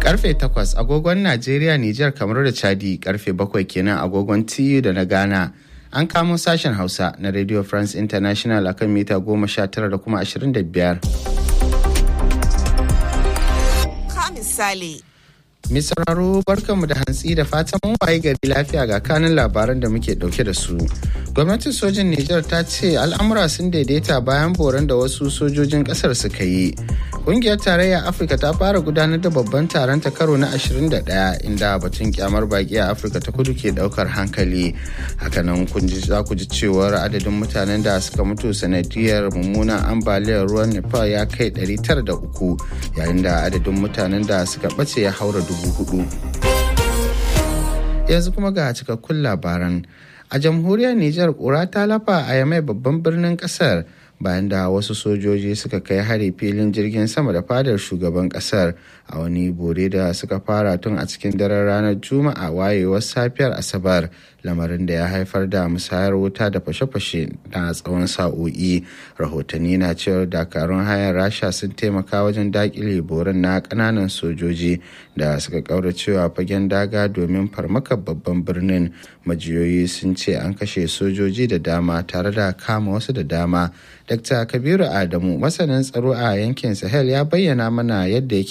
karfe 8 agogon najeriya nijar kamar da chadi karfe 7 kenan agogon TU da na ghana an kamo sashen hausa na radio france international akan mita 19 da kuma 25 ka misali Mai sauraro barkanmu da hantsi da fatan mun waye gari lafiya ga kanin labaran da muke dauke da su. Gwamnatin sojin Nijar ta ce al'amura sun daidaita bayan boran da wasu sojojin kasar suka yi. Kungiyar tarayyar Afirka ta fara gudanar da babban taron ta karo na 21 inda batun kyamar baki a Afirka ta kudu ke daukar hankali. Hakanan kun ji za ku ji cewar adadin mutanen da suka mutu sanadiyar mummunan ambaliyar ruwan Nepal ya kai 903 yayin da adadin mutanen da suka bace ya haura dubu hudu. Yanzu kuma ga cikakkun labaran. A jamhuriyar Nijar ƙura ta lafa a yamai babban birnin ƙasar bayan da wasu sojoji suka kai hari filin jirgin sama da fadar shugaban ƙasar a wani bore da suka fara tun a cikin daren ranar juma'a wayewar safiyar asabar lamarin da ya haifar da musayar wuta da fashe-fashe na tsawon sa'o'i rahotanni na cewar dakarun hayan rasha sun taimaka wajen dakile borin na kananan sojoji da suka kaura cewa fagen daga domin farmakar babban birnin majiyoyi sun ce an kashe sojoji da dama tare da kama wasu da dama dr kabiru adamu masanin tsaro a yankin sahel ya bayyana mana yadda yake